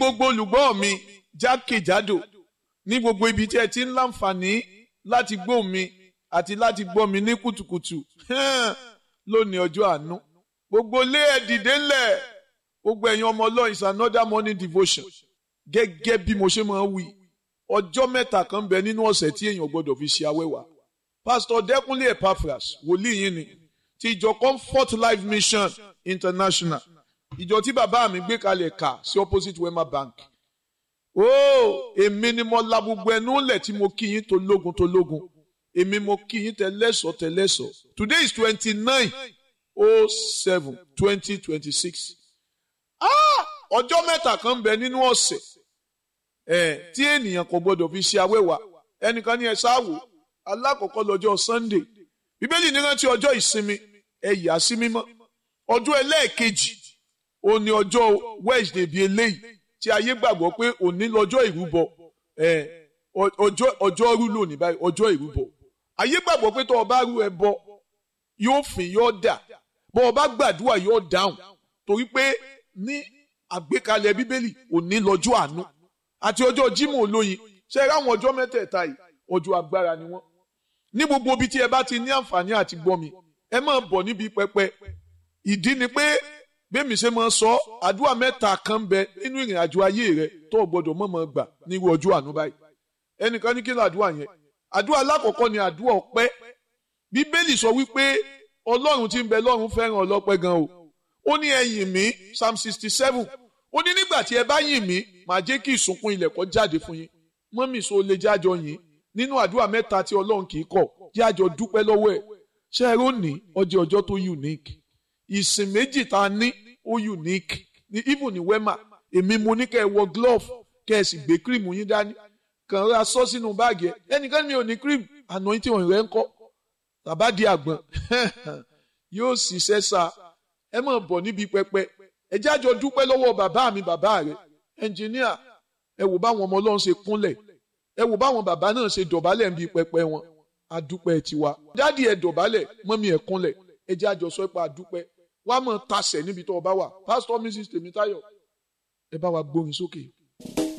gbogbo olùgbọ́ mi jákèjádò ní gbogbo ibi tí ẹ ti ń láǹfààní láti gbọ́ mi àti láti gbọ́ mi ní kùtùkùtù lónìí ọjọ́ àánú gbogbo lé ẹ dìde ńlẹ̀ gbogbo ẹ̀yin ọmọ ọlọ́run is another morning devotion gẹ́gẹ́ bí mo ṣe máa ń wí ọjọ́ mẹ́ta kan bẹ nínú ọ̀sẹ̀ tí èèyàn gbọ́dọ̀ fi ṣe awẹ́wà pastor dẹ́kunlé epaphras wòlíì yín ni ti ìjọ comfort life mission international ìjọ tí bàbá mi gbé kalẹ̀ kà sí opposite wema bank ooo èmi ni mo la gbogbo ẹnu lẹ̀ tí mo kí yín tó lógun tó lógun èmi mo kí yín tẹlẹ́sọ̀ tẹlẹ́sọ̀ today is twenty nine oh seven twenty twenty six ọjọ́ mẹ́ta kan bẹ nínú ọ̀sẹ̀ ẹ̀ tí ènìyàn kò gbọdọ̀ fi ṣe awẹ́wà ẹnìkan ní ẹ ṣáàwò alákọ̀ọ́kọ́ lọ́jọ́ sunday bíbélì ní rántí ọjọ́ ìsinmi ẹ yà sí mímọ́ ọjọ́ ẹlẹ́ẹ̀kejì ó ní ọjọ́ wednesday bíi eléyìí tí ayé gbàgbọ́ pé òní lọ́jọ́ ìrúbọ ẹ̀ ọjọ́ ọjọ́ rú lónìí báyìí ọjọ́ ìrúbọ ayé gbàgbọ́ pé tó o bá rú ẹbọ yóò fìn yóò dà bó o bá gbàdúrà yóò dáhùn torí pé ní àgbékalẹ̀ bíbélì òní lọ́jọ́ àánú àti ọjọ́ jímọ̀ olóyin ṣe ráwọn ọjọ́ mẹ́tẹ̀ẹ̀ta yìí ọjọ́ agbára ni wọ́n ní gbogbo ibi tí ẹ bá ti ní àǹfààní àti gbọ́ mi ẹ máa bọ̀ níbi pẹpẹ ìdí ni pé bẹ́ẹ̀mi ṣe máa sọ àdúrà mẹ́ta kan bẹ nínú ìrìn àjò ayé rẹ tó o gbọ́dọ̀ mọ̀ mọ̀ gbà nírú ọjọ́ àánú báyìí ẹnìkan ní kí ló àdúrà yẹn àdúrà alákọ̀ọ́kọ́ ni àdúrà ọpẹ́ bíbélì sọ wípé ọlọ́run tí ń bẹ lọ́run fẹ́ràn ọlọ́pẹ́ gan o ó ní ẹ yìn mí psalm sixty seven ó ní nígbà tí ẹ bá yìn mí màá jẹ́ kí ìsùnkún ilẹ̀ kó jáde fún yín mọ́mì so lè jájọ yìn nínú àdúrà mẹ́ta tí ọlọ́run kì í kọ̀ jájọ dúpẹ́ lọ́wọ́ ẹ̀ ṣé ẹ rò ní ọjọ́ ọjọ́ tó unique ìsìn méjì tá a ní ó unique ní even ní wema èmi mo ní kẹ́ ẹ wọ glove kẹ́ ẹ sì gbé cream yín dání kàn ra sọ sínú báàgì ẹ ẹnìkan mi ò ní cream àná tí òun rẹ ń kọ́ tàbá di àgbọn yóò ṣiṣẹ́ sa ẹ máa bọ̀ níbi pẹpẹ ẹ jájọ dúpẹ́ lọ́wọ́ bàbá mi bàbá rẹ ẹnjìníà ẹ wò báwọn ọmọ ọlọ́run ṣe kúnlẹ̀ ẹ wò báwọn bàbá náà ṣe dọ̀bálẹ̀ níbi pẹpẹ wọn adúpẹ́ tiwa dádì ẹ dọ̀bálẹ̀ mọ́mí ẹ kúnlẹ̀ ẹ jájọ sọ pé adúpẹ́ wà á mọ̀ tasẹ̀ níbi tó o bá wà pásítọ̀ mrs tèmítáyọ̀ ẹ bá wa gbórin sókè.